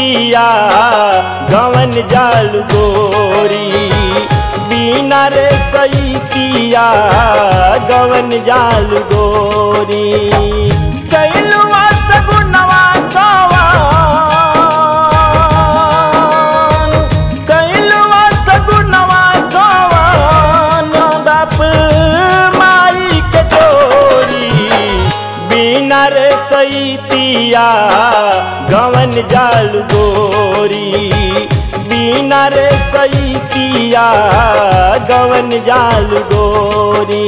सईतिया गवन जाल गोरी बिना रे सईतिया गवन जाल गोरी कैलुआ सगुनवा कवन कैलुआ सगुनवा कवन बाप माई के चोरी बिना रे सईतिया गवन जाल गोरी बिना रे सईतिया गवन जाल गोरी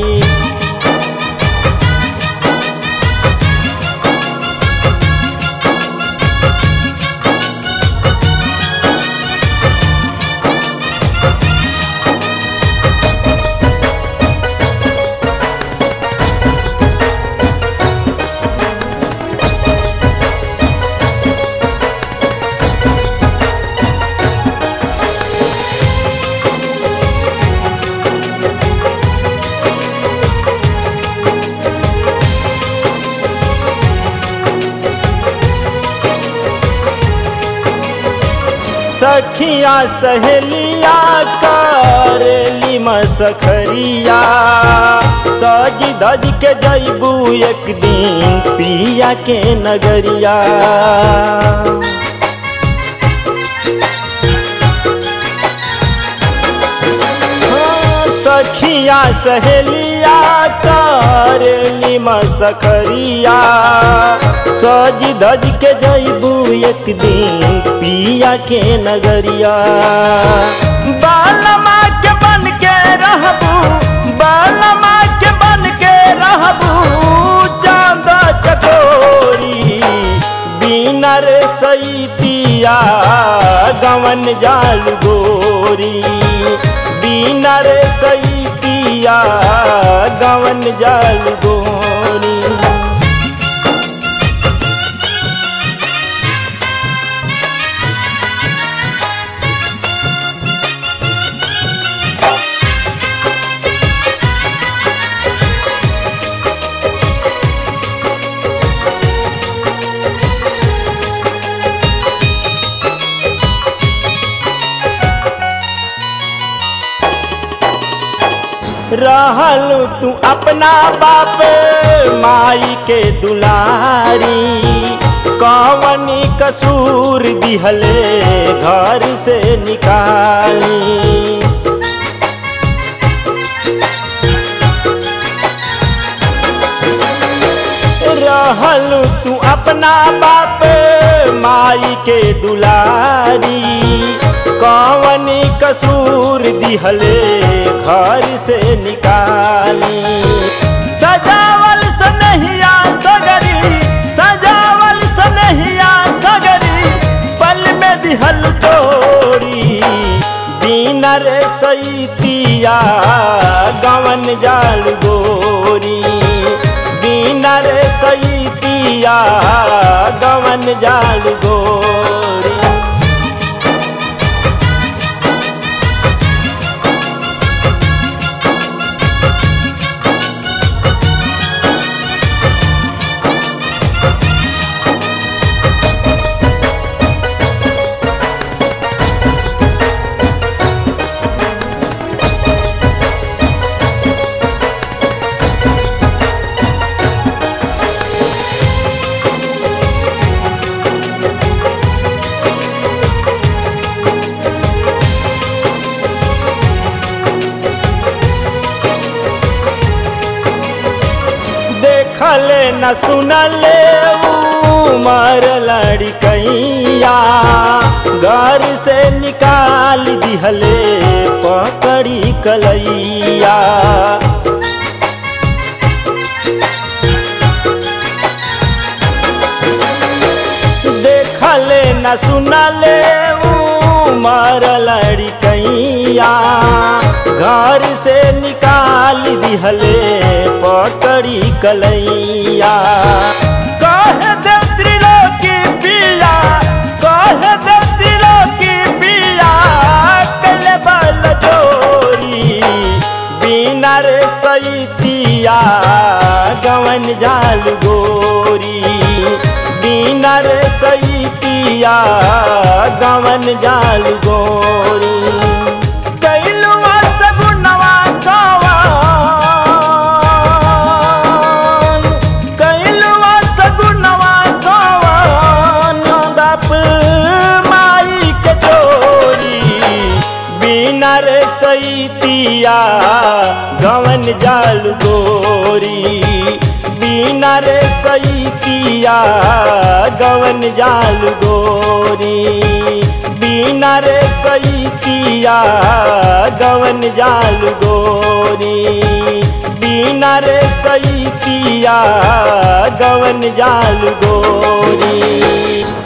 सखिया सहेलिया करेली मसखरिया सज धज के जैबू एक दिन पिया के नगरिया हाँ, सखिया सहेलिया करेली मसखरिया सज धज के जैबू एक दिन पिया के नगरिया बालमा के बन के रहबू बालमा के बन के रहबू चांद चकोरी बिना रे सईतिया गवन जाल गोरी बिना रे सईतिया गवन जाल गोरी रहल तू अपना बाप माई के दुलारी कवनी कसूर दिहले घर से निकाली रहल तू अपना बाप माई के दुलारी कवनी कसूर दिहले घर से निकाली सजावल सनहिया सगरी सजावल सनहिया सगरी पल में दिहल तोड़ी बिना रे सईतिया गवन जाल गोरी बिना रे सईतिया गवन जाल गोरी देखले न सुनले उमर लड़कैया घर से निकाल दिहले पकड़ी कलैया देखले न सुनले उमर लड़कैया घर से निकाल दिहले पकड़ी कलैया कह दे त्रिलोकी पिया कह दे त्रिलोकी पिया कले बल जोरी बिना रे सईतिया गवन जाल गोरी बिना रे सईतिया जाल गोरी कैलुआ सगुनवा कवन कैलुआ सगुनवा कवन बाप माई के जोरी बिना रे सैतिया गवन जाल गोरी बिना रे सैतिया गवन जाल गोरी बिना रे सैतिया गवन जाल गोरी बिना रे सैतिया गवन जाल गोरी